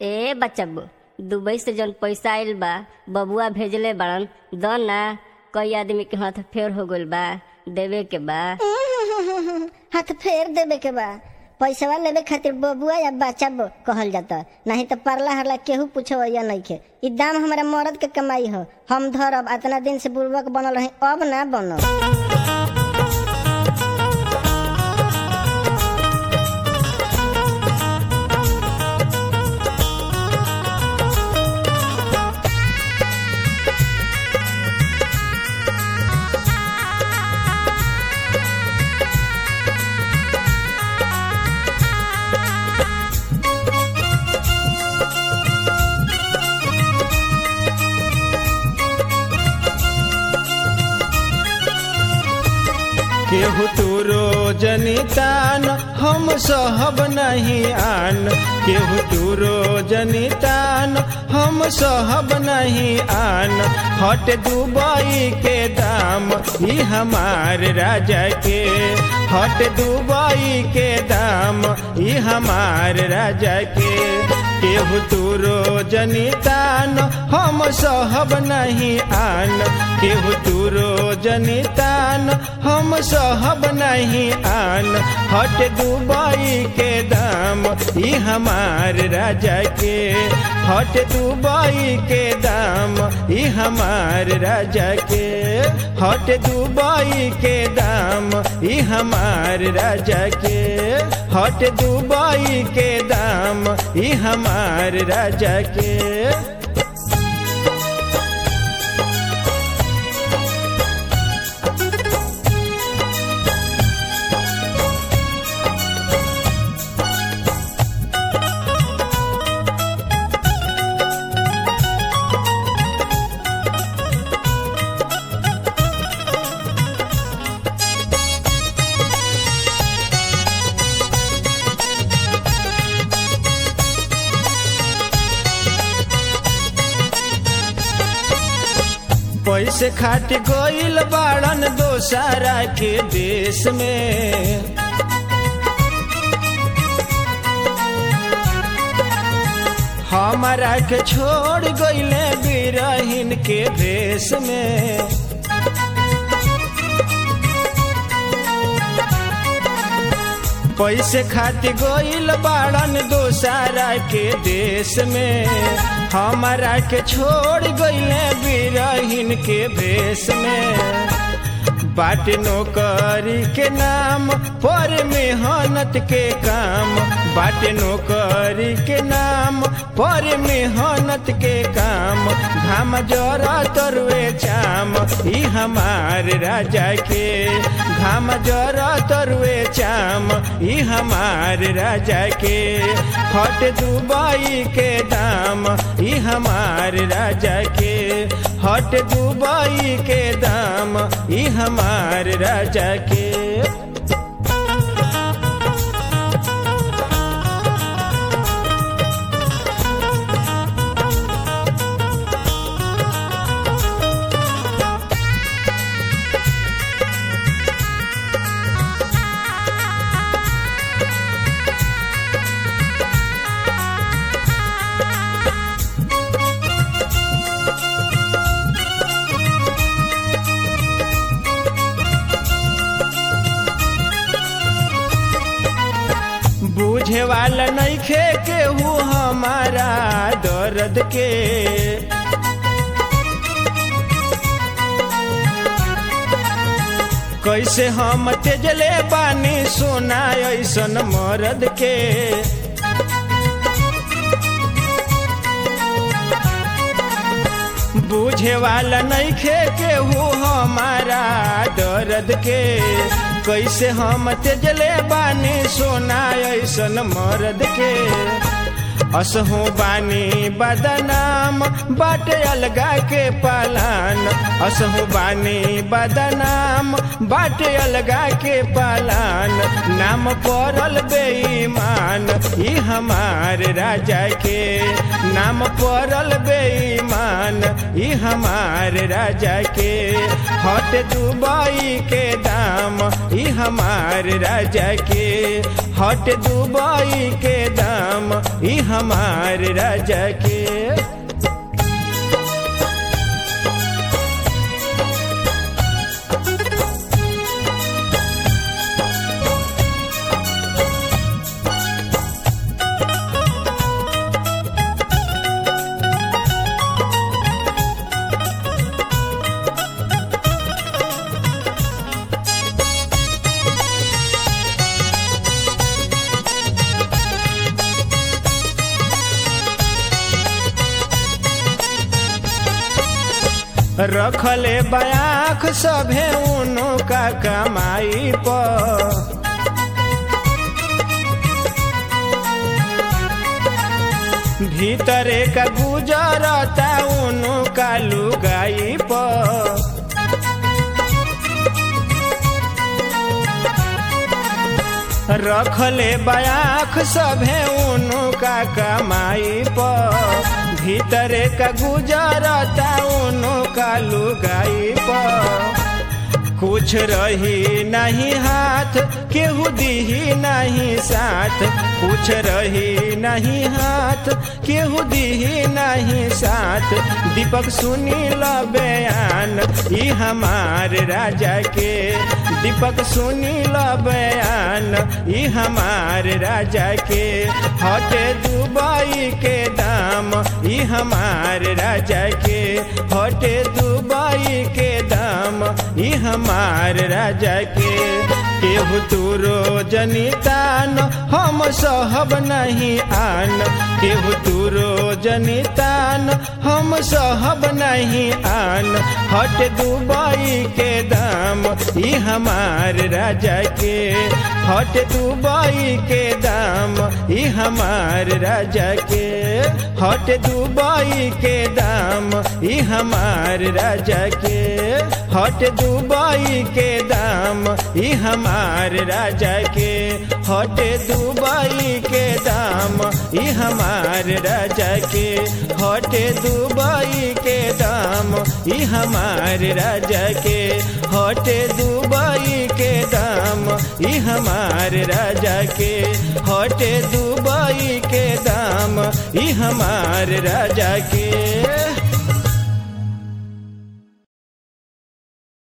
ए बच्चबू Dubai से जौन पैसा आइल बा बबुआ भेजले बड़न द ना कई आदमी के हाथ फेर हो गइल बा देवे के बा हाथ फेर देवे के बा पैसवा लेवे खातिर बबुआ या बच्चा ब- कहल जाता नहीं तो परला हरला केहू पूछो या नहीं के ई दाम हमारा मर्द के कमाई हो हम धरब इतना दिन से बुर्बक बनल रही अब ना बनब केहू तूरो जनितान हम सहब नहीं आन केहू तूरो जनितान हम सहब नहीं आन हट दुबई के दाम ई हमार राजा के हट दुबई के दाम ई हमार राजा के केहू तूरो जनितान हम सहब नहीं आन केहू तूरो जनितान हम सहब नहीं आन हट दुबई के दाम ई हमार राजा के हट दुबई के दाम ई हमार राजा के हट दुबई के दाम ई हमार राजा के हट दुबई के दाम ई हमार राजा के पैसे खाट गइल बाड़न दोसारा के देश में हमारा के छोड़ गइले बिरहिन के भेष में पैसे खातिर गइल बाड़न दोसारा के देश में हमारा के छोड़ गइले बिरहिन के भेष में बाट नौकरी के नाम पर मेहनत के काम बाट नौकरी के नाम पर मेहनत के काम घाम जरा तरुए चाम ई हमार राजा के घाम जरा तरुए चाम ई हमार राजा के हट दुबई के दाम ई हमार राजा के हट दुबई के दाम ई हमार राजा के बूझे वाला नहीं खे केहू हमारा दर्द के कैसे हम तेजले बानी सोना ऐसन मर्द के बूझे वाला नहीं खे केहू हमारा दर्द के कैसे हम तेजले बानी सोना ऐसन मर्द के असहू बानी बदनाम बाटे अलगा के पालान असहू बानी बदनाम बाटे अलगा के पालान नाम पड़ल बेईमान ई हमार राजा के नाम पड़ल बेईमान ई ई हमार राजा के हट दुबई के दाम ई हमार राजा के हट दुबई के दाम ई हमार राजा के रखले बयाख सभे उनो का कमाई पर भीतरे का गुजरता उनो का लुगाई पर रखले बयाख सभे उनो का कमाई पर भीतरे का गुजरता उनो का लुगाई पर कुछ रही नहीं हाथ केहू दीही नहीं साथ कुछ रही नहीं हाथ केहू दीही नहीं साथ दीपक सुनी ल बयान ई हमार राजा के दीपक सुनी ल बयान ई हमार राजा के हटे दुबई के दाम ई हमार राजा के हटे दुबई के दाम ई हमार राजा के केहू तूरो जनितान हम सहब नहीं आन केहू तूरो जनितान हम सहब नहीं आन हट दुबई के दाम ई हमार राजा के हट दुबई के दाम ई हमार राजा के हट दुबई के दाम ई हमार राजा के हट दुबई के दाम ई हमार राजा के हट दुबई के दाम ई हमार राजा के हट दुबई के दाम ई हमार राजा के हट दुबई के दाम ई हमार राजा के हट दुबई के दाम ई हमार राजा के